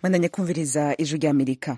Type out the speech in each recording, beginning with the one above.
mwandanye kumviriza ijwi ry'amerika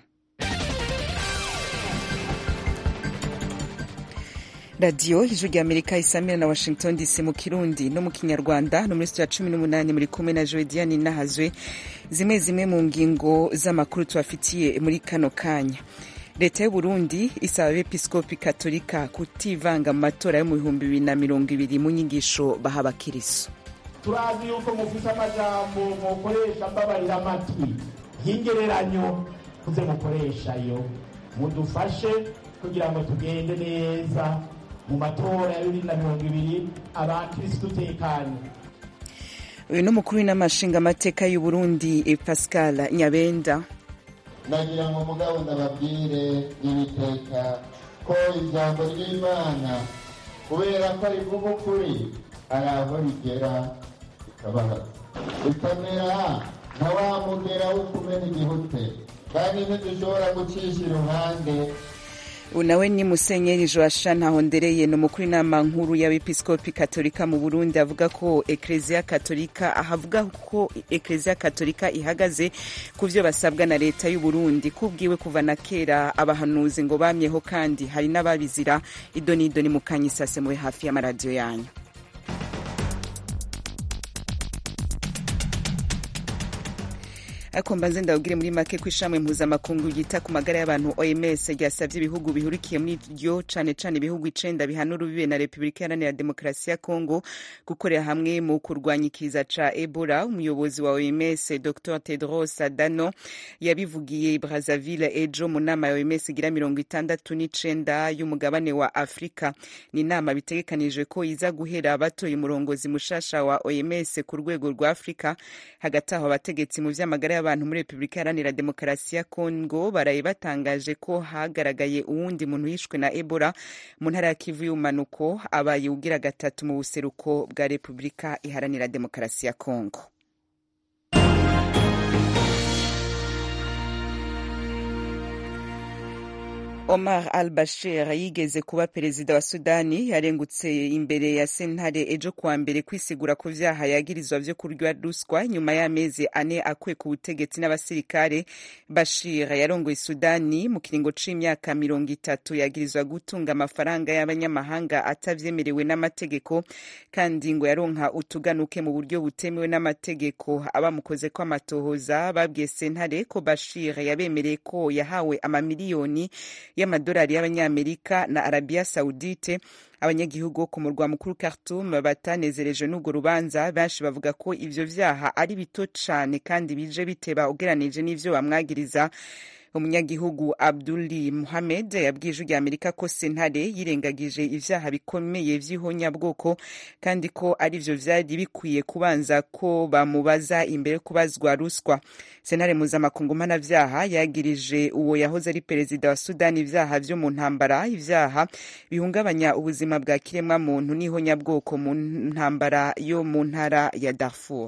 radiyo ijwi ry'amerika isamira na washington dc mu kirundi no mu kinyarwanda no muri sitiyo ya cumi n'umunani muri kumwe na joediani nahazwe zimwe zimwe mu ngingo z'amakuru tubafitiye muri kano kanya leta y'uburundi isaba abepiskopi katolika kutivanga mu matora yo mu bihumbi bibiri na mirongo ibiri mu nyigisho baha abakiriso turazi yuko mufise amajambo mukoresha mbabarira amatwi y'ingereranyo muze mukoreshayo mudufashe kugira ngo tugende neza mu matora ya bibiri na mirongo ibiri abakirisitu tekanye uyu ni umukuru w'inamashinga amateka y'uburundi pascal nyabenda nagira ngo mugabo ndababwire n'ibiteka ko ijambo ry'imana kubera ko rivuga ukuri hari aho rigera rikabaha rikamera nka wa mugera wo kumena igihute kandi ntidushobora gucisha iruhande nawe ni musenyeri joasha ntahondereye ni umukuru inama nkuru y'abepiskopi katolika mu burundi avuga ko ekereziya katolika ahavuga ko ekereziya katolika ihagaze ku byo basabwa na leta y'uburundi kubwiwe kuva na kera abahanuzi ngo bamyeho kandi hari n'ababizira idoni idoni mu kanyisase mube hafi y'amaradiyo yanyu ariko mbanze ndababwire muri make ko ishami mpuzamakungu ryita ku magara y'abantu oms ryasabye ibihugu bihurikiye muri ryo cane cane ibihugu icenda bihana urubibe na repubulika iharanira demokarasi ya kongo gukorera hamwe mu kurwanya ikiza ca ebola umuyobozi wa oms dr tedros adano yabivugiye brazaville ejo mu nama ya oms igira mirongo itandatu n'icenda y'umugabane wa afurika ni inama bitegekanijwe ko iza guhera batoye umurongozi mushasha wa oms ku rwego rwa afurika hagati aho abategetsi mu vy'amagara y'abantu muri repubulika iharanira demokarasi ya kongo baraye batangaje ko hagaragaye uwundi muntu yishwe na ebola mu ntara ya kivu y'ubumanuko abaye ugira gatatu mu buseruko bwa repubulika iharanira demokarasi ya kongo Omar al-Bashir yigeze kuba perezida wa Sudani yarengutse imbere ya sentare ejo kuwa mbere kwisigura ku vyaha yagirizwa vyo kurya ruswa nyuma y'amezi ane akuwe ku butegetsi n'abasirikare. Bashir yarongoye Sudani mu kiringo c'imyaka mirongo itatu yagirizwa gutunga amafaranga y'abanyamahanga atavyemerewe n'amategeko kandi ngo yaronka utuganuke mu buryo butemewe n'amategeko. Abamukozeko amatohoza babwiye sentare ko Bashir yabemereye ko yahawe amamiliyoni y'amadolari y'abanyamerika na arabiya sawudite abanyagihugu bo ku murwa mukuru Khartoum batanezerejwe n'urwo rubanza benshi bavuga ko ivyo vyaha ari bito cane kandi bije biteba ugeranije n'ivyo bamwagiriza umunyagihugu abduli muhamed yabwiye ijwi rya amerika ko sentare yirengagije ivyaha bikomeye vy'ihonyabwoko kandi ko ari vyo vyari bikwiye kubanza ko bamubaza imbere yo kubazwa ruswa sentare mpuzamakungu mpanavyaha yagirije uwo yahoze ari perezida wa sudani ivyaha vyo mu ntambara ivyaha bihungabanya ubuzima bwa kiremwa muntu n'ihonyabwoko mu ntambara yo mu ntara ya darfur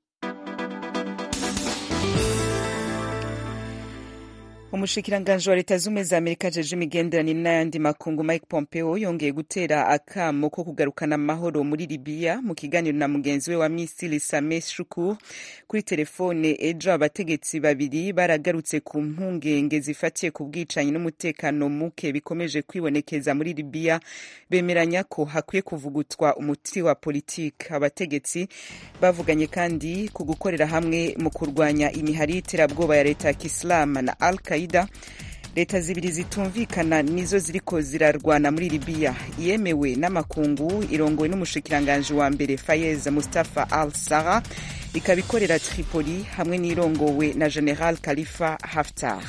umushikiranganji wa leta z'ubumwe za amerika ajeje imigenderanire n'ayandi makungu mike pompeo yongeye gutera akamo ko kugarukana amahoro muri libiya mu kiganiro na mugenzi we wa misiri same shukur kuri telefone ejo abategetsi babiri baragarutse ku mpungenge zifatiye ku bwicanyi n'umutekano muke bikomeje kwibonekeza muri libiya bemeranya ko hakwiye kuvugutwa umuti wa politiki abategetsi bavuganye kandi ku gukorera hamwe mu kurwanya imihari y'iterabwoba ya leta ya kisilamu na al qaida leta zibiri zitumvikana nizo ziriko zirarwana muri libiya yemewe n'amakungu irongowe n'umushikiranganji wa mbere fayez mustafa al sara ikaba ikorera tripoli hamwe n'irongowe na general khalifa haftar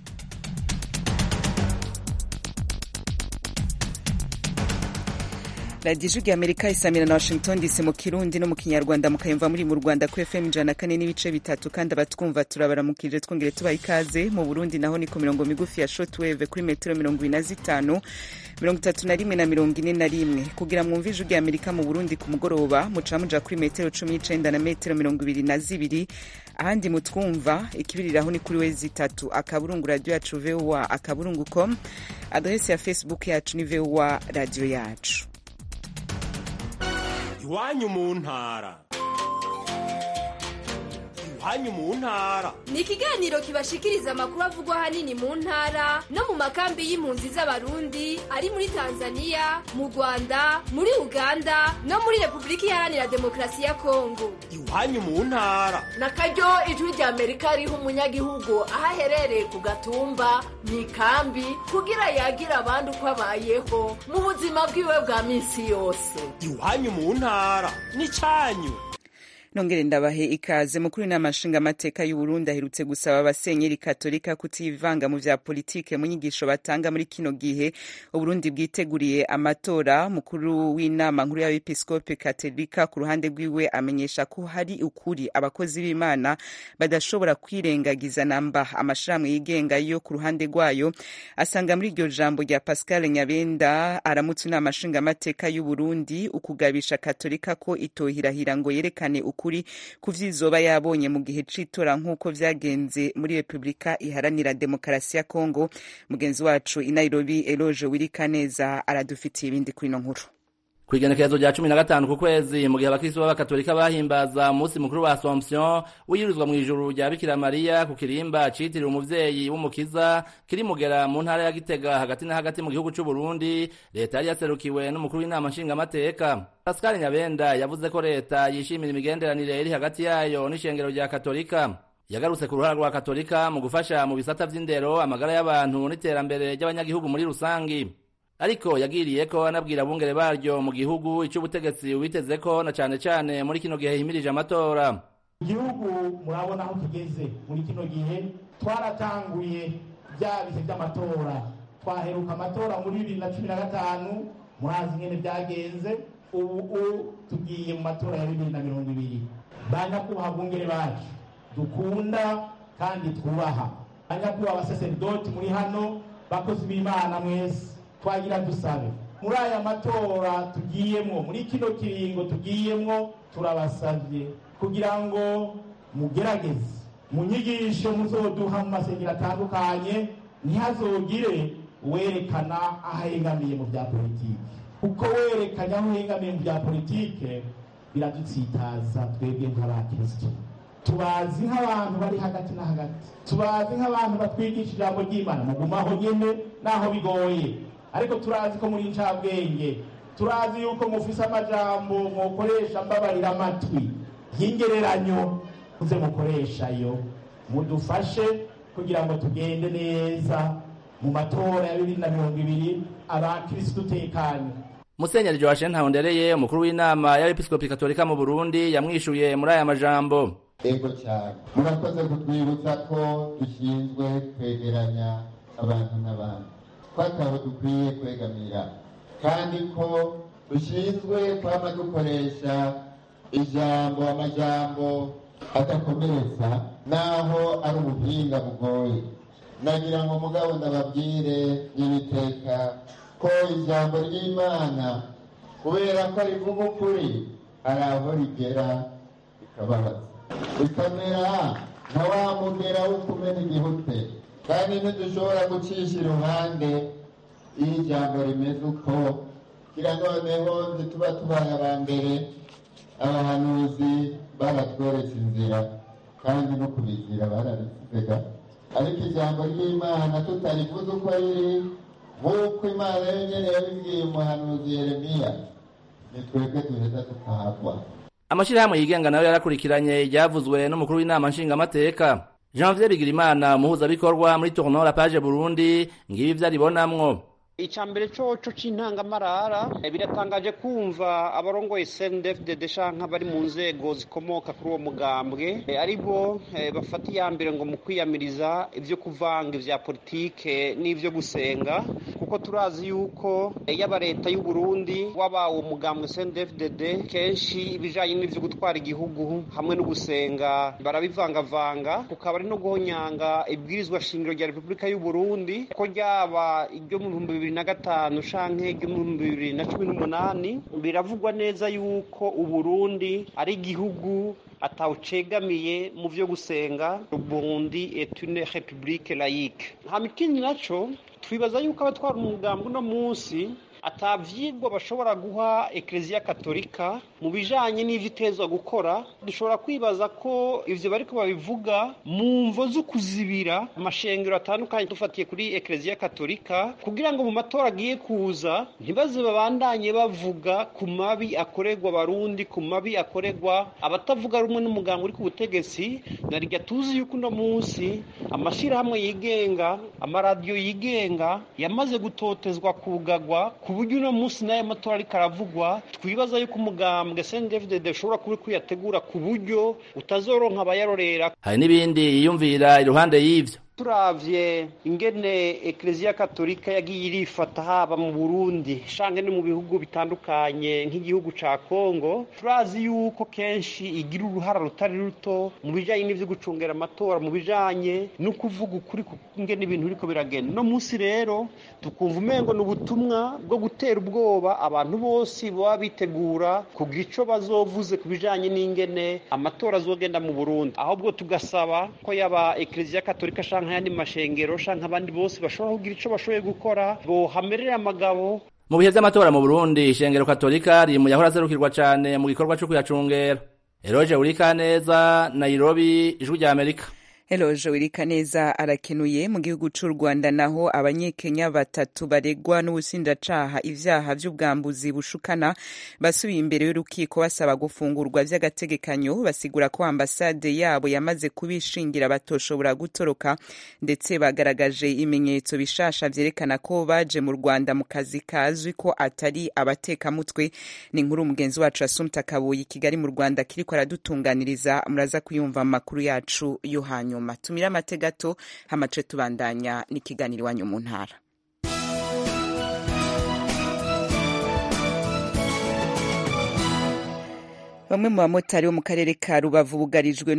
radiyo ijwi amerika isamira na washington dc mu kirundi no mu kinyarwanda mukayumva muri mu rwanda ku fm ijana na kane n'ibice bitatu kandi abatwumva turabaramukije twongere tubaha ikaze mu burundi naho ni ku mirongo migufi ya shotwave kuri metero mirongo ine na zitanu mirongo itatu na rimwe na mirongo ine na rimwe kugira mwumve ijwi rya amerika mu burundi ku mugoroba muca muja kuri metero cumi n'icenda na metero mirongo ibiri na zibiri ahandi mutwumva ikibiriraho ni kuri wezi itatu akaburungu radiyo yacu voa akaburungu com adresi ya facebook yacu ni voa radiyo yacu iwanyu mu ntara iwanyu mu ntara ni ikiganiro kibashikiriza amakuru avugwa ahanini mu ntara no mu makambi y'impunzi z'abarundi ari muri tanzania mu rwanda muri uganda no muri repubulika iharanira demokarasi ya kongo iwanyu mu ntara na karyo ijwi rya amerika riha umunyagihugu aho aherereye ku gatumba mu ikambi kugira yagira abandi uko abayeho mu buzima bwiwe bwa minsi yose iwanyu mu ntara n'icyanyu nongere ndabahe ikaze mukuru w'inama nshingamateka y'uburundi aherutse gusaba abasenyeri katolika kutivanga mu vya politike mu nyigisho batanga muri kino gihe uburundi bwiteguriye amatora mukuru w'inama nkuru y'abepiskope katolika ku ruhande rwiwe amenyesha ko hari ukuri abakozi b'imana badashobora kwirengagiza namba amashirahamwe yigenga yo ku ruhande rwayo asanga muri iryo jambo rya pascal nyabenda aramutse inama nshingamateka y'uburundi ukugabisha katolika ko itohirahira ngo yerekane ukuri ukuri ku vyizoba yabonye mu gihe c'itora nk'uko vyagenze muri repubulika iharanira demokarasi ya kongo mugenzi wacu i nairobi eloge wirikaneza aradufitiye ibindi kuri ino nkuru kw'igenekerezo rya cumi na gatanu ku kwezi mu gihe abakristo b'abakatolika bahimbaza umunsi mukuru wa assomption wiyirizwa mw'ijuru rya bikira mariya ku kirimba citiriwe umuvyeyi w'umukiza kiri mugera mu ntara ya gitega hagati na hagati mu gihugu c'uburundi leta yari yaserukiwe n'umukuru w'inama nshingamateka pascal nyabenda yavuze ko leta yishimira imigenderanire iri hagati yayo n'ishengero rya katolika yagarutse ku ruhara rwa katolika mu gufasha mu bisata vy'indero amagara y'abantu n'iterambere ry'abanyagihugu muri rusangi ariko yagiriye ko anabwira abungere baryo mu gihugu icy'ubutegetsi witeze ko na cane cane muri kino gihe himirije amatora igihugu murabona aho tugeze muri kino gihe twaratanguye bya bihe by'amatora twaheruka amatora muri bibiri na cumi na gatanu murazi ingene byagenze ubu tugiye mu matora ya bibiri na mirongo ibiri ba nyakubahwa bungere bacu dukunda kandi twubaha ba nyakubahwa abasaseridoti muri hano bakozi b'imana mwese twagira dusabe muri aya matora tugiyemwo muri kino kiringo tugiyemwo turabasavye kugira ngo mugerageze mu nyigisho muzoduha mu masengero atandukanye ntihazogire uwerekana aho ahengamiye mu bya politike kuko werekanye aho uhengamiye mu bya politike biradutsitaza twebwe nk'abakristo tubazi nk'abantu bari hagati na hagati tubazi nk'abantu batwigisha ijambo ry'imana mugumaho nyene naho bigoye ariko turazi ko muri incabwenge turazi yuko mufise amajambo mukoresha mbabarira amatwi y'ingereranyo muze mukoreshayo mudufashe kugira ngo tugende neza mu matora ya bibiri na mirongo ibiri abakirisitu tekanye musenyeri joachim ntahondereye umukuru w'inama y'abepiskopi katolika mu burundi yamwishuye muri aya majambo ego cyane murakoze kutwibutsa ko dushinzwe kwegeranya abantu n'abandi ko atabo dukwiye kwegamira kandi ko dushinzwe kwama dukoresha ijambo amajambo adakomeretsa naho ari ubuhinga bugoye nagira ngo mugabo ndababwire n'ibiteka ko ijambo ry'imana kubera ko rivuga ukuri hari aho rigera rikababaza rikamera nka wa mugera wo kumena igihute kandi ntidushobora gucisha iruhande iyo ijambo rimeze uko kugira noneho ntituba tubaye aba mbere abahanuzi baratweretse inzira kandi no kubigira barabisiga ariko ijambo ry'imana tutarivuze uko riri nk'uko imana yonyine yabibwiye umuhanuzi yeremiya ni twebwe duheza tukahagwa amashirahamwe yigenga nayo yarakurikiranye iryavuzwe n'umukuru w'inama nshingamateka janvier bigirimana umuhuzabikorwa muri tournoi la page burundi ngibi ivyo aribonamwo icambere coco c'intangamarara biratangaje kumva abarongoye CNDD-FDD canke bari mu nzego zikomoka kuri uwo mugambwe ari bo bafata iya mbere ngo mu kwiyamiriza ivyo kuvanga ivya politike n'ivyo gusenga kuko turazi yuko yaba leta y'u Burundi waba uwo mugambwe CNDD-FDD kenshi ibijanye n'ivyo gutwara igihugu hamwe no gusenga barabivangavanga kukaba ari no guhonyanga ibwirizwa shingiro rya Repubulika y'u Burundi ko ryaba iryo mu bihumbi bibiri na gatanu canke igihumbi bibiri na cumi n'umunani biravugwa neza yuko uburundi ari igihugu atawucegamiye mu vyo gusenga uburundi est une république laïque hama ikindi naco twibaza yuko abatwara umugambi uno munsi atavyigwa bashobora guha ekleziya katolika mu bijanye n'ivyo itezwa gukora dushobora kwibaza ko ivyo bariko babivuga mu mvo zo kuzibira amashengero atandukanye dufatiye kuri ekleziya katolika kugira ngo mu matora agiye kuza ntibaze babandanye bavuga ku mabi akorerwa abarundi ku mabi akorerwa abatavuga rumwe n'umuganga uri ku butegetsi narirya tuzi yuko uno munsi amashyirahamwe yigenga amaradiyo yigenga yamaze gutotezwa kugagwa ku buryo uno munsi n'aya matora ariko aravugwa twibaza yuko umugambwe sendefudede ushobora kuba kuyategura ku buryo utazoronka abayarorera hari n'ibindi yiyumvira iruhande y'ivyo turavye ingene ekleziya katolika yagiye irifata haba mu burundi shange no mu bihugu bitandukanye nk'igihugu ca kongo turazi yuko kenshi igira uruhara rutari ruto mu bijanye n'ivyo gucungera amatora mu bijanye no kuvuga ukuri ingene ibintu biriko biragenda no munsi rero tukumva umengo ni ubutumwa bwo gutera ubwoba abantu bose baba bitegura kugira ico bazovuze ku bijanye n'ingene amatora azogenda mu burundi ahubwo tugasaba ko yaba ekleziya katolika shange nk'ayandi mashengero shanka abandi bose bashobora kugira ico bashoboye gukora bohamerera amagabo mu bihe vy'amatora mu burundi ishengero katolika riri mu yahora aserukirwa cane mu gikorwa co kuyacungera eroje urikaneza nairobi ijwi rya amerika Eloje Wirikaneza arakenuye mu gihugu c'u Rwanda naho abanyekenya batatu baregwa n'ubushinjacaha ivyaha vy'ubwambuzi bushukana basubiye imbere y'urukiko basaba gufungurwa vy'agategekanyo basigura ko ambasade yabo yamaze kubishingira batoshobora gutoroka ndetse bagaragaje ibimenyetso bishasha vyerekana ko baje mu Rwanda mu kazi kazwi ko atari abatekamutwe ni inkuru mugenzi wacu Asumta Kabuyi Kigali mu Rwanda kiriko aradutunganiriza muraza kuyumva mu makuru yacu yo hanyuma nyuma tumira amate gato hamace tubandanya n'ikiganiro iwanyu mu ntara bamwe mu bamotari bo mu karere ka rubavu bugarijwe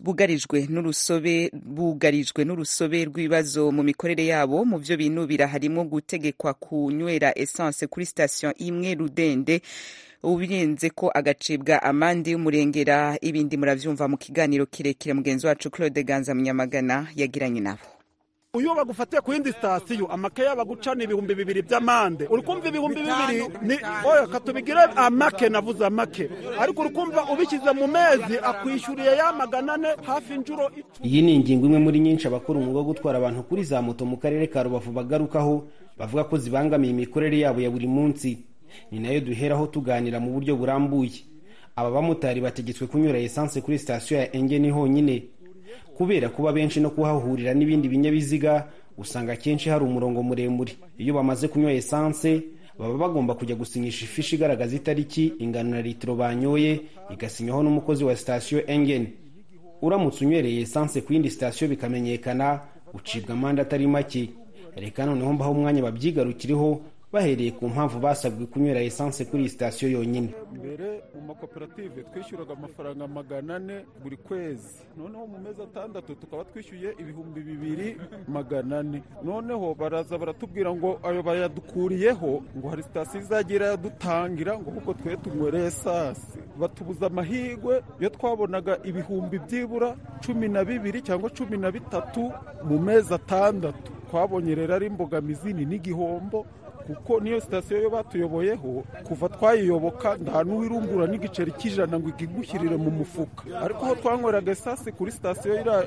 n'urusobe bugarijwe n'urusobe rw'ibibazo mu mikorere yabo mu byo binubira harimo gutegekwa kunywera essence kuri sitasiyo imwe rudende ubirenze ko agacibwa amande y'umurengera ibindi muravyumva mu kiganiro kirekire mugenzi wacu Claude Ganza Munyamagana yagiranye nabo uyu bagufatiye ku yindi sitasiyo amakaye bagucana ibihumbi bibiri by'amande uri kumva ibihumbi bibiri ni oya katubigire amake navuze amake ariko uri kumva ubishyize mu mezi akwishyuriye ya magana ane hafi inshuro iyi ni ingingo imwe muri nyinshi abakora umwuga wo gutwara abantu kuri za moto mu karere ka rubavu bagarukaho bavuga ko zibangamiye imikorere yabo ya buri munsi ni nayo duheraho tuganira mu buryo burambuye aba bamotari bategetswe kunyura esanse kuri sitasiyo ya engeni honyine kubera kuba benshi no kuhahurira n'ibindi binyabiziga usanga akenshi hari umurongo muremure iyo bamaze kunywa esanse baba bagomba kujya gusinyisha ifishi igaragaza itariki ingano na litiro banyoye igasinywaho n'umukozi wa sitasiyo engeni uramutse unywereye esanse ku yindi sitasiyo bikamenyekana ucibwa amande atari make reka noneho mbaho umwanya babyigarukireho bahereye ku mpamvu basabwe kunywera esanse kuri iyi sitasiyo yonyine mbere mu makoperative twishyuraga amafaranga magana ane buri kwezi noneho mu mezi atandatu tukaba twishyuye ibihumbi bibiri magana ane noneho baraza baratubwira ngo ayo bayadukuriyeho ngo hari sitasiyo izajya irayadutangira ngo ahubwo twe tunywere esanse batubuza amahirwe iyo twabonaga ibihumbi byibura cumi na bibiri cyangwa cumi na bitatu mu mezi atandatu twabonye rero ari imbogamizi ni n'igihombo kuko niyo sitasiyo yo batuyoboyeho kuva twayiyoboka nta n'uwirungura n'igiceri cy'ijana ngo ikigushyirire mu mufuka ariko aho twanyweraga esasi kuri sitasiyo ya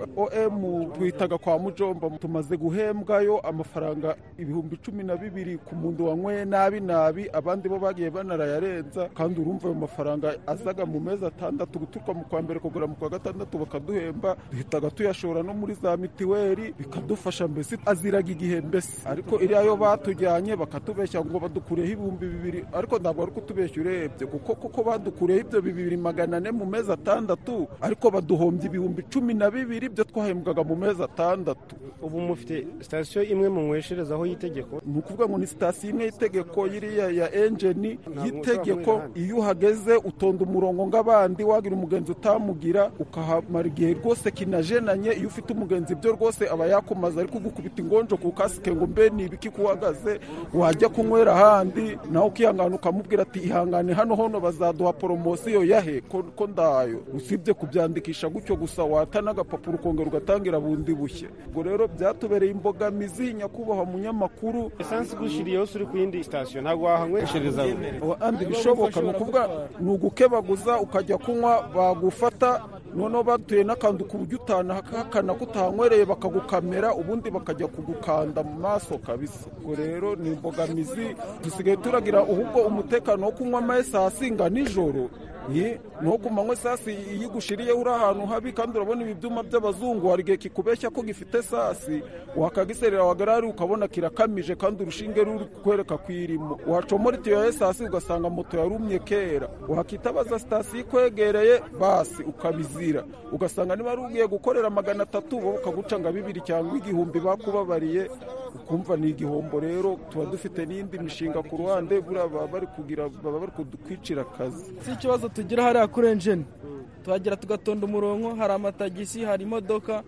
om twitaga kwa mujomba tumaze guhembwayo amafaranga ibihumbi cumi na bibiri ku muntu wanyweye nabi nabi abandi bo bagiye banarayarenza kandi urumva ayo mafaranga azaga mu mezi atandatu guturuka mu kwa mbere kugura mu kwa gatandatu bakaduhemba duhitaga tuyashora no muri za mitiweli bikadufasha mbese aziraga igihe mbese ariko iriya yo batujyanye bakatubeshya ngo badukureho ibihumbi bibiri ariko ntabwo ari kutubeshya urebye kuko kuko badukureho ibyo bibiri magana ane mu mezi atandatu ariko baduhombye ibihumbi cumi na bibiri byo twahembwaga mu mezi atandatu ubu mufite sitasiyo imwe munywesherezaho y'itegeko ni ukuvuga ngo ni sitasiyo imwe y'itegeko yiriya ya enjeni y'itegeko iyo uhageze utonda umurongo ng'abandi wagira umugenzi utamugira ukahamara igihe rwose kinajenanye iyo ufite umugenzi byo rwose aba yakumaze ari kugukubita ingonjo ku kasike ngo mbe ni ibiki kuhagaze wajya kunywera ahandi nawe ukihangana ukamubwira ati ihangane hano hono bazaduha poromosiyo yahe ko ko ndayo usibye kubyandikisha gutyo gusa wata n'agapapuro ukongera ugatangira bundi bushya ubwo rero byatubereye imbogamizi nyakubahwa munyamakuru esansi igushiriye yose uri ku yindi sitasiyo ntabwo wahanyweshereza andi bishoboka ni ukuvuga ni ugukebaguza ukajya kunywa bagufata noneho batuye n'akantu ku buryo utanahakana ko utahanywereye bakagukamera ubundi bakajya kugukanda mu maso kabisa ubwo rero ni imbogamizi dusigaye turagira ahubwo umutekano wo kunywa amayesasi nga nijoro ni ku manywa esasi iyo igushiriyeho uri ahantu habi kandi urabona ibi byuma by'abazungu hari igihe kikubeshya ko gifite esasi wakagiserera wagarari ukabona kirakamije kandi urushinge ruri kwereka ko irimo wacomora itiyo ya esasi ugasanga moto yarumye kera wakitabaza sitasiyo ikwegereye basi ukabizira ugasanga niba ari ugiye gukorera magana atatu bo ukaguca nga bibiri cyangwa igihumbi bakubabariye ukumva ni igihombo rero tuba dufite n'indi mishinga ku ruhande buriya baba bari kugira baba bari kwicira akazi si ikibazo tugira hariya kuri enjeni tuhagera tugatonda umurongo hari amatagisi hari imodoka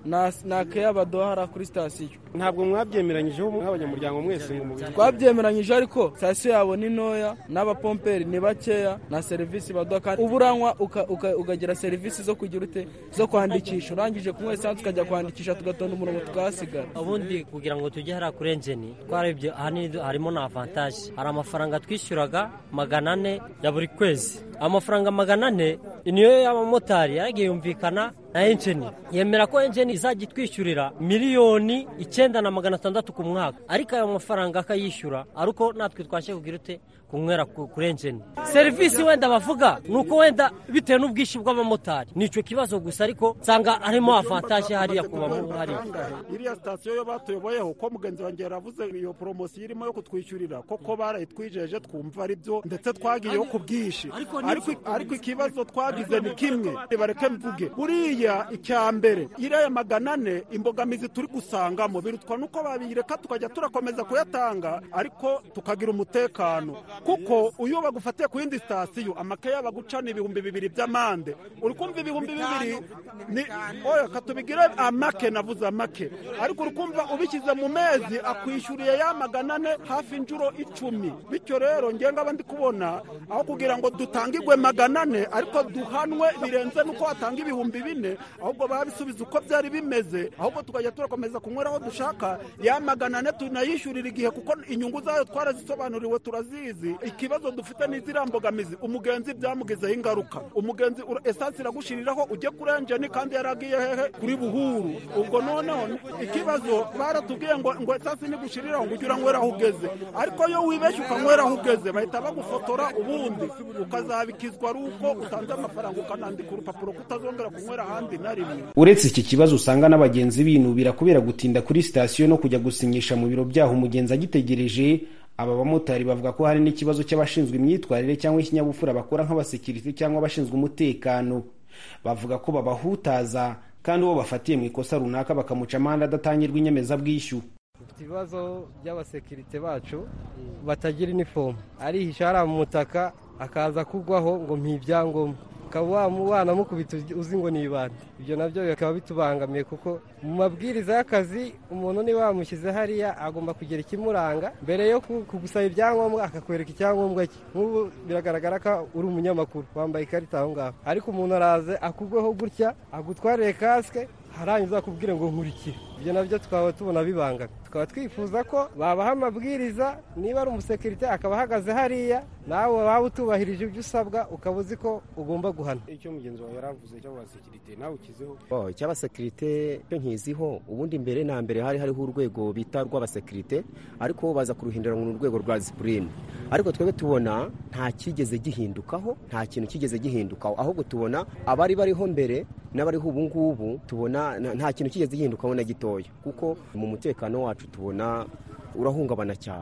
na keya baduha hariya kuri sitasiyo ntabwo mwabyemeranyijeho nk'abanyamuryango mwese ngo mubiri twabyemeranyije ariko sitasiyo yabo ni ntoya n'abapomperi ni bakeya na serivisi baduha kandi uba uranywa ukagira serivisi zo kugira ute zo kwandikisha urangije kunywa esanse ukajya kwandikisha tugatonda umurongo tukahasigara ubundi kugira ngo tujye hariya kuri enjeni twarebye ahanini harimo na avantaje hari amafaranga twishyuraga magana ane ya buri kwezi amafaranga magana ane niyo y'abamotari yaragiye yumvikana na enjeni yemera ko enjeni izajya itwishyurira miliyoni icyenda na magana atandatu ku mwaka ariko ayo mafaranga akayishyura ari uko natwe twashye kugira ute kunywera kuri enjeni serivisi wenda bavuga ni uko wenda bitewe n'ubwishyu bw'abamotari ni icyo kibazo gusa ariko nsanga harimo avantaje hariya kuba hariya iriya sitasiyo yo batuyoboyeho ko mugenzi wanjye yaravuze iyo poromosiyo irimo yo kutwishyurira koko barayitwijeje twumva ari byo ndetse twagiyeho ku bwinshi ariko ikibazo twagize ni kimwe bareke mvuge buriya icya mbere iriya magana ane imbogamizi turi gusangamo birutwa nuko babireka tukajya turakomeza kuyatanga ariko tukagira umutekano kuko iyo bagufatiye ku yindi sitasiyo amakeya bagucana ibihumbi bibiri by'amande uri kumva ibihumbi bibiri ni oya katubigire amake navuze amake ariko uri kumva ubishyize mu mezi akwishyuriye ya magana ane hafi inshuro icumi bityo rero ngaba ndi kubona aho kugira ngo dutangirwe magana ane ariko duhanwe birenze nuko watanga ibihumbi bine ahubwo babisubiza uko byari bimeze ahubwo tukajya turakomeza kunywera aho dushaka ya magana ane tunayishyurira igihe kuko inyungu zayo twarazisobanuriwe turazizi ikibazo dufite ni ziriya mbogamizi umugenzi byamugizeho ingaruka umugenzi esansi iragushiriraho ujye kuri enjeni kandi yaragiye hehe kuri buhuru ubwo noneho ikibazo baratubwiye ngo ngo esansi nigushiriraho ngo ujye uranywera aho ugeze ariko iyo wibeshye ukanywera aho ugeze bahita bagufotora ubundi ukazabikizwa ari uko utanze amafaranga ukanandika urupapuro ko utazongera kunywera ahandi na rimwe uretse iki kibazo usanga n'abagenzi binubira kubera gutinda kuri sitasiyo no kujya gusinyisha mu biro byaho umugenzi agitegereje aba bamotari bavuga ko hari n'ikibazo cy'abashinzwe imyitwarire cyangwa ikinyabupfura bakora nk'abasekirite cyangwa abashinzwe umutekano bavuga ko babahutaza kandi uwo bafatiye mu ikosa runaka bakamuca amande adatangirwa inyemezabwishyu dufite ibibazo by'abasekirite bacu batagira inifomu arihisha hariya mu mutaka akaza kugwaho ngo mpibyangombwa ukaba wanamukubita uzi ngo ni ibandi ibyo nabyo bikaba bitubangamiye kuko mu mabwiriza y'akazi umuntu niba wamushyize hariya agomba kugira ikimuranga mbere yo kugusaba ibyangombwa akakwereka icyangombwa cye nk'ubu biragaragara ko uri umunyamakuru wambaye ikarita aho ngaho ariko umuntu araze akugweho gutya agutwarire kasike harangiza akubwire ngo nkurikire ibyo nabyo tukaba tubona bibangamye tukaba twifuza ko babaha amabwiriza niba ari umusekirite akaba ahagaze hariya nawe waba utubahirije ibyo usabwa ukaba uzi ko ugomba guhana icyo mugenzi wawe yaravuze cy'abasekirite nawe ukizeho icy'abasekirite cyo nkiziho ubundi mbere na mbere hari hariho urwego bita rw'abasekirite ariko baza kuruhindura mu rwego rwa disipurine ariko twebwe tubona nta kigeze gihindukaho nta kintu kigeze gihindukaho ahubwo tubona abari bariho mbere n'abariho ubu ngubu tubona nta kintu kigeze gihindukaho na gitoya kuko mu mutekano wacu tubona urahungabana cyane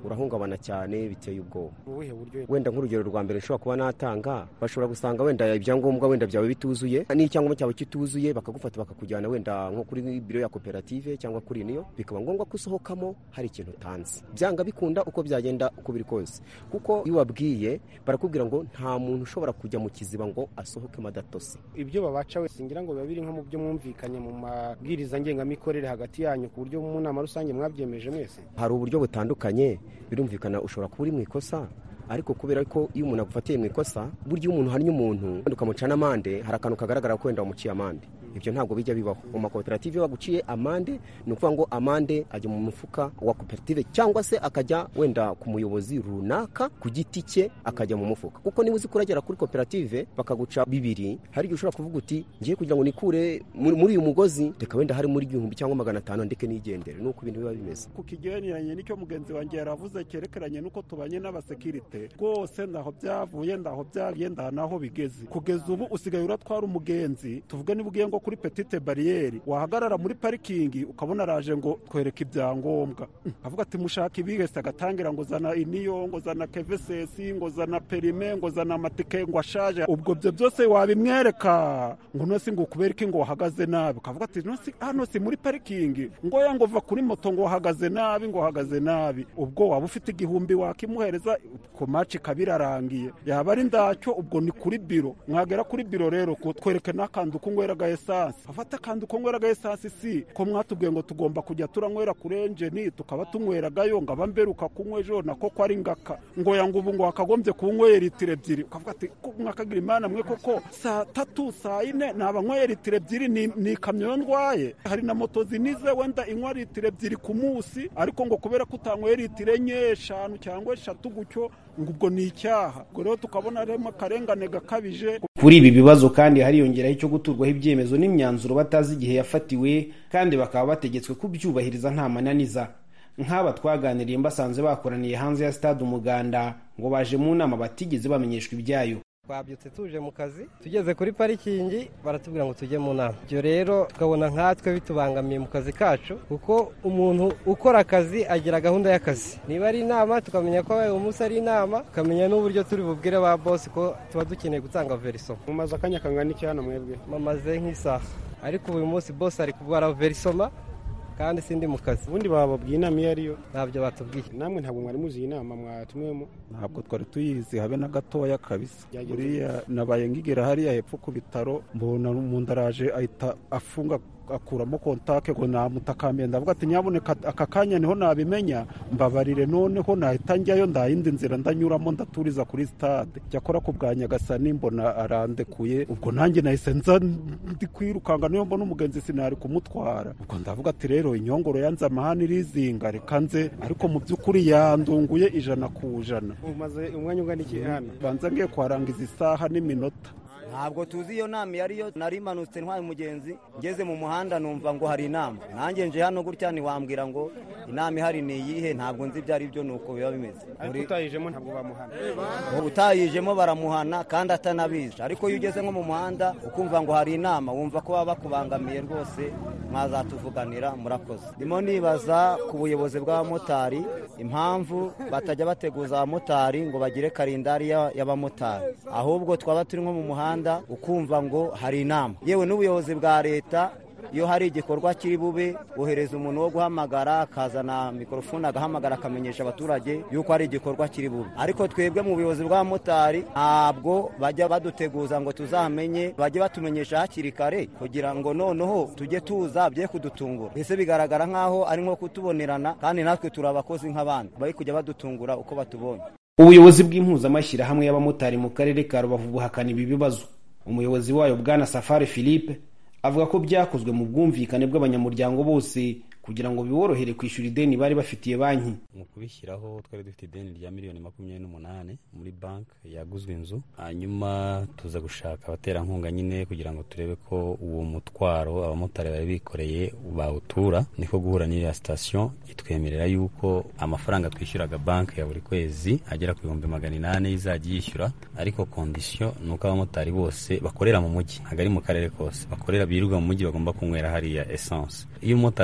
urahungabana cyane biteye ubwoba ubuhe buryo wenda nk'urugero rwa mbere nshobora kuba natanga bashobora gusanga wenda ibyangombwa wenda byawe bituzuye n'icyangombwa cyawe kituzuye bakagufata bakakujyana wenda nko kuri biro ya koperative cyangwa kuri niyo bikaba ngombwa ko usohokamo hari ikintu utanze byanga bikunda uko byagenda uko biri kose kuko iyo ubabwiye barakubwira ngo nta muntu ushobora kujya mu kiziba ngo asohokemo adatose ibyo babaca wese ngira ngo biba biri nko mu byo mwumvikanye mu mabwiriza ngengamikorere hagati yanyu ku buryo mu nama rusange mwabyemeje mwese hari uburyo butandukanye birumvikana ushobora kuba uri mu ikosa ariko kubera ko iyo umuntu agufatiye mu ikosa burya iyo umuntu hannye umuntu wenda ukamuca n'amande hari akantu kagaragara ko wenda wamuciye amande ibyo ntabwo bijya bibaho mu makoperative iyo baguciye amande ni ukuvuga ngo amande ajya mu mufuka wa koperative cyangwa se akajya wenda ku muyobozi runaka ku giti cye akajya mu mufuka kuko niba uzi kuragera kuri koperative bakaguca bibiri hari igihe ushobora kuvuga uti ngiye kugira ngo nikure muri muri uyu mugozi reka wenda hari muri igihumbi cyangwa magana atanu ndeke nigendere nuko ibintu biba bimeze ku kigereranye n'icyo mugenzi wanjye yaravuze cyerekeranye n'uko tubanye n'abasekirite rwose ndaho byavuye ndaho byagiye ndaho naho bigeze kugeza ubu usigaye uratwara umugenzi tuvuge niba ugiye ngo kuri petite bariyeri wahagarara muri parikingi ukabona araje ngo twereke ibyangombwa avuga ati mushaka ibihese agatangira ngo zana iniyo ngo zana kevesesi ngo zana perime ngo zana amatike ngo ashaje ubwo byo byose wabimwereka ngo nose ngo ukubereke ngo wahagaze nabi ukavuga ati "Nose hano si muri parikingi ngo ya ngo va kuri moto ngo wahagaze nabi ngo wahagaze nabi ubwo waba ufite igihumbi wakimuhereza ku maci kabirarangiye yaba ari ndacyo ubwo ni kuri biro mwagera kuri biro rero twereke n'akantu kunyweraga esansi afata akantu kunyweraga esansi si ko mwatubwiye ngo tugomba kujya turanywera kuri enjeni tukaba tunyweragayo ngo aba mberuka kunywa ejo nako ko ari ngaka ngo ya ngo ubu ngo wakagombye kunywera litiro ebyiri ukavuga ati "Ko mwakagira imana mwe koko saa tatu saa yine naba nyweye litiro ebyiri ni ni ikamyo yo ndwaye hari na moto zinize wenda inywa litiro ebyiri ku munsi ariko ngo kubera ko utanyweye litiro enye eshanu cyangwa eshatu gutyo ngo ubwo ni icyaha ubwo rero tukabona harimo akarengane gakabije kuri ibi bibazo kandi hariyongeraho icyo guturwaho ibyemezo n'imyanzuro batazi igihe yafatiwe kandi bakaba bategetswe kubyubahiriza nta mananiza nk'aba twaganiriye mbasanze bakoraniye hanze ya stade umuganda ngo baje mu nama batigeze bamenyeshwa ibyayo twabyutse tuje mu kazi tugeze kuri parikingi baratubwira ngo tujye mu nama ibyo rero tukabona nkatwe bitubangamiye mu kazi kacu kuko umuntu ukora akazi agira gahunda y'akazi niba ari inama tukamenya ko uyu munsi ari inama tukamenya n'uburyo turi bubwire ba bosi ko tuba dukeneye gutanga verisoma mumaze akanya kangana iki hano mwebwe mamaze nk'isaha ariko uyu munsi bosi ari kubara verisoma kandi sindi mu kazi ubundi bababwiye inama iyo ariyo ntabyo batubwiye namwe ntabwo mwari muzi iyi nama mwatumiwemo ntabwo twari tuyizi habe na gatoya kabisa Byagenze buriya nabaye ngigera hariya hepfo ku bitaro mbona umuntu araje ahita afunga akuramo kontake ngo namutakambye ndavuga ati nyabuneka aka kanya niho nabimenya mbabarire noneho nahita njyayo ndayindi nzira ndanyuramo ndaturiza kuri stade cyakora ku bwa nyagasani mbona arandekuye ubwo nanjye nahise nza ndi kwirukanga niyo mbona umugenzi sinari kumutwara ubwo ndavuga ati rero inyongoro yanze amahane irizinga reka nze ariko mu by'ukuri yandunguye ijana ku ijana umaze umwanya ungana iki hano banza ngiye kuharangiza isaha n'iminota ntabwo tuzi iyo nama iyo ariyo nari imanutse ntwaye umugenzi ngeze mu muhanda numva ngo hari inama nanjye nje hano gutya ntiwambwira ngo inama ihari ni iyihe ntabwo nzi ibyo ari byo ni uko biba bimeze ariko utayijemo ntabwo bamuhana utayijemo baramuhana kandi atanabizi ariko iyo ugeze nko mu muhanda ukumva ngo hari inama wumva ko baba bakubangamiye rwose mwazatuvuganira murakoze ndimo nibaza ku buyobozi bw'abamotari impamvu batajya bateguza abamotari ngo bagire karindari ya- y'abamotari ahubwo twaba turi nko mu muhanda ukumva ngo hari inama yewe n'ubuyobozi bwa leta iyo hari igikorwa kiri bube bohereza umuntu wo guhamagara akazana mikorofone agahamagara akamenyesha abaturage yuko hari igikorwa kiri bube ariko twebwe mu buyobozi bw'abamotari ntabwo bajya baduteguza ngo tuzamenye bajye batumenyesha hakiri kare kugira ngo noneho tujye tuza bye kudutungura mbese bigaragara nk'aho ari nko kutubonerana kandi natwe turi abakozi nk'abandi bari kujya badutungura uko batubonye ubuyobozi bw'impuzamashyirahamwe y'abamotari mu karere ka rubavu buhakana ibi bibazo umuyobozi wayo bwana safari philippe avuga ko byakozwe mu bwumvikane bw'abanyamuryango bose kugira ngo biborohere kwishyura ideni bari bafitiye banki mu kubishyiraho twari dufite ideni rya miliyoni makumyabiri n'umunani muri banki yaguzwe inzu hanyuma tuza gushaka abaterankunga nyine kugira ngo turebe ko uwo mutwaro abamotari bari bikoreye bawutura niko guhura n'iriya sitasiyo itwemerera yuko amafaranga twishyuraga banki ya buri kwezi agera ku bihumbi magana inani izajya yishyura ariko kondisiyo ni uko abamotari bose bakorera mu mujyi ntabwo ari mu karere kose bakorera birirwa mu mujyi bagomba kunywera hariya esanse iyo umumotari anyoye esanse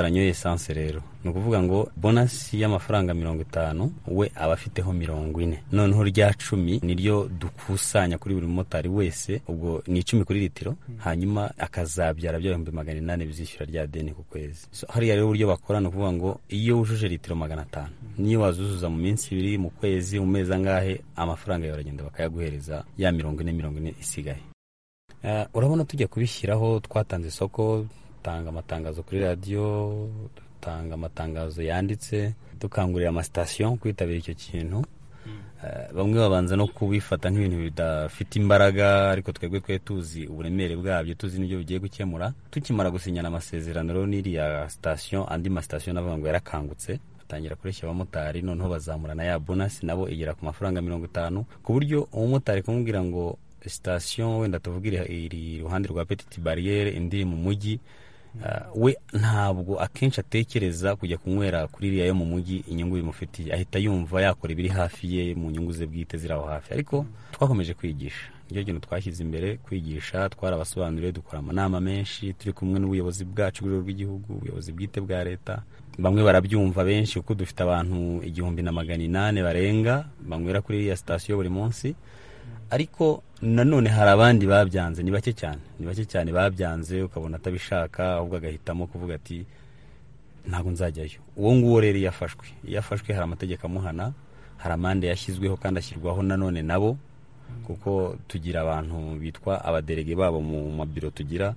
esanse rero ni ukuvuga ngo bonasi y'amafaranga mirongo itanu we aba afiteho mirongo ine noneho rya cumi niryo dukusanya kuri buri mumotari wese ubwo ni icumi kuri litiro hanyuma akazabyara bya bihumbi magana inani bizishyura rya deni ku kwezi so, hariya rero uburyo bakora ni ukuvuga ngo iyo wujuje litiro magana atanu niyo wazuzuza mu minsi ibiri mu kwezi mu mezi angahe amafaranga yawe baragenda bakayaguhereza ya mirongo ine mirongo ine isigaye Uh, urabona tujya kubishyiraho twatanze isoko dutanga amatangazo kuri radiyo dutanga amatangazo yanditse dukangurira amasitasiyo kwitabira icyo kintu uh, bamwe babanza no kubifata nk'ibintu bidafite imbaraga ariko twebwe twe tuzi uburemere bwabyo tuzi n'ibyo bigiye gukemura tukimara gusinyana amasezerano rero n'iriya sitasiyo andi masitasiyo navuga ngo yarakangutse batangira kureshya abamotari noneho bazamura na ya bonasi nabo igera ku mafaranga mirongo itanu ku buryo umumotari kumubwira ngo sitasiyo wenda tuvuga iri iruhande rwa petite bariyeri indi iri mu mujyi we ntabwo akenshi atekereza kujya kunywera kuri iriya yo mu mujyi inyungu bimufitiye ahita yumva yakora ibiri hafi ye mu nyungu ze bwite ziri aho hafi ariko twakomeje kwigisha nicyo kintu twashyize imbere kwigisha twarabasobanuriye dukora amanama menshi turi kumwe n'ubuyobozi bwacu bw'urwego rw'igihugu ubuyobozi bwite bwa leta bamwe barabyumva benshi kuko dufite abantu igihumbi na magana inani barenga banywera kuri iriya sitasiyo buri munsi ariko nanone hari abandi babyanze ni bake cyane ni bake cyane babyanze ukabona atabishaka ahubwo agahitamo kuvuga ati ntabwo nzajyayo uwo nguwo rero iyo afashwe iyo afashwe hari amategeko amuhana hari amande yashyizweho kandi ashyirwaho nanone nabo kuko tugira abantu bitwa abaderege babo mu mabiro tugira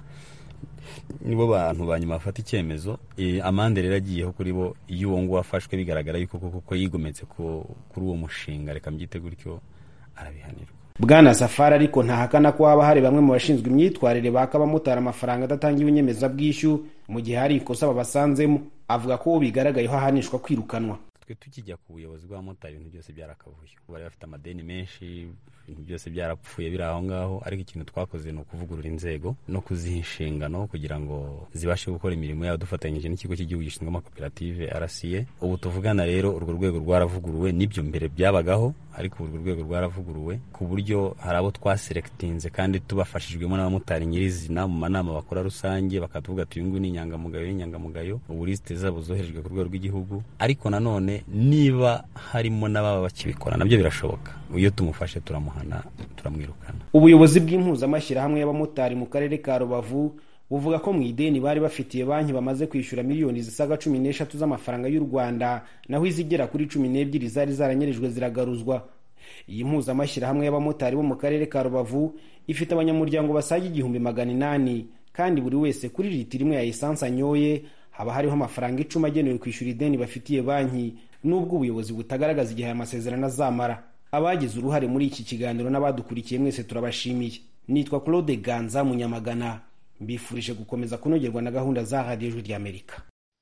nibo bantu ba nyuma bafata icyemezo amande rero agiyeho kuri bo iyo uwo nguwo afashwe bigaragara yuko koko yigometse kuri uwo mushinga reka mbyite gutyo arabihanirwa bwana safari ariko ntahakana ko haba hari bamwe mu bashinzwe imyitwarire baka abamotari amafaranga adatangiwe inyemezabwishyu mu gihe hari ikosa babasanzemo avuga ko uwo bigaragayeho ahanishwa kwirukanwa twe tukijya ku buyobozi bw'abamotari ibintu byose byarakavuye bari bafite amadeni menshi ibintu byose byarapfuye biri aho ngaho ariko ikintu twakoze ni ukuvugurura inzego no kuziha inshingano kugira ngo zibashe gukora imirimo yabo dufatanyije n'ikigo cy'igihugu gishinzwe amakoperative rca ubu tuvugana rero urwo rwego rwaravuguruwe n'ibyo mbere byabagaho ariko urwo rwego rwaravuguruwe ku buryo hari abo twaserekitinze kandi tubafashijwemo n'abamotari nyirizina mu manama bakora rusange bakatuvuga ati uyu nguyu ni inyangamugayo n'inyangamugayo ubu lisite zabo zoherejwe ku rwego rw'igihugu ariko nanone niba harimo n'ababa bakibikora nabyo birashoboka iyo tumufashe turamuhana turamwirukana ubuyobozi bw'impuzamashyirahamwe y'abamotari mu karere ka rubavu buvuga ko mu ideni bari bafitiye banki bamaze kwishyura miliyoni zisaga cumi n'eshatu z'amafaranga y'u rwanda naho izigera kuri cumi n'ebyiri zari zaranyerejwe ziragaruzwa iyi mpuzamashyirahamwe y'abamotari bo mu karere ka rubavu ifite abanyamuryango basaga igihumbi magana inani kandi buri wese kuri litiro imwe ya esanse anyoye haba hariho amafaranga icumi agenewe kwishyura ideni bafitiye banki n'ubwo ubuyobozi butagaragaza igihe aya masezerano azamara abagize uruhare muri iki kiganiro n'abadukurikiye mwese turabashimiye nitwa claude ganza munyamagana mbifurije gukomeza kunogerwa na gahunda za radiyo ijwi ry'amerika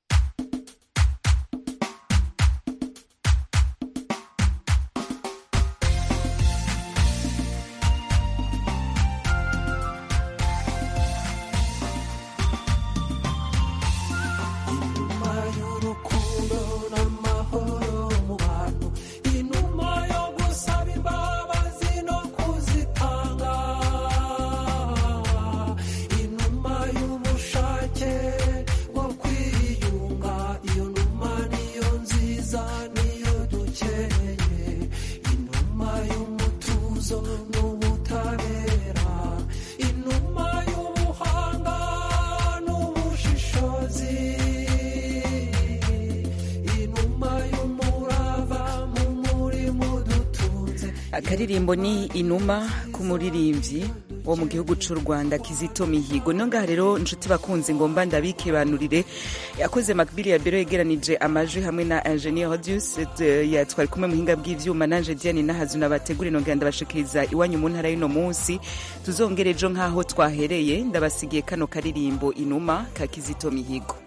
akaririmbo ni inuma k'umuririmbyi wo mu gihugu cy'u rwanda kizito mihigo niyo ngaha rero inshuti bakunze ngomba ndabikibanurire yakoze makbili ya bero yegeranije amajwi hamwe na ingenieur radius twari kumwe muhinga bw'ivyuma nanje diane nahazu nabategura inongera ndabashikiriza iwanyu mu ntara y'uno munsi tuzongere ejo nk'aho twahereye ndabasigiye kano karirimbo inuma ka kizito mihigo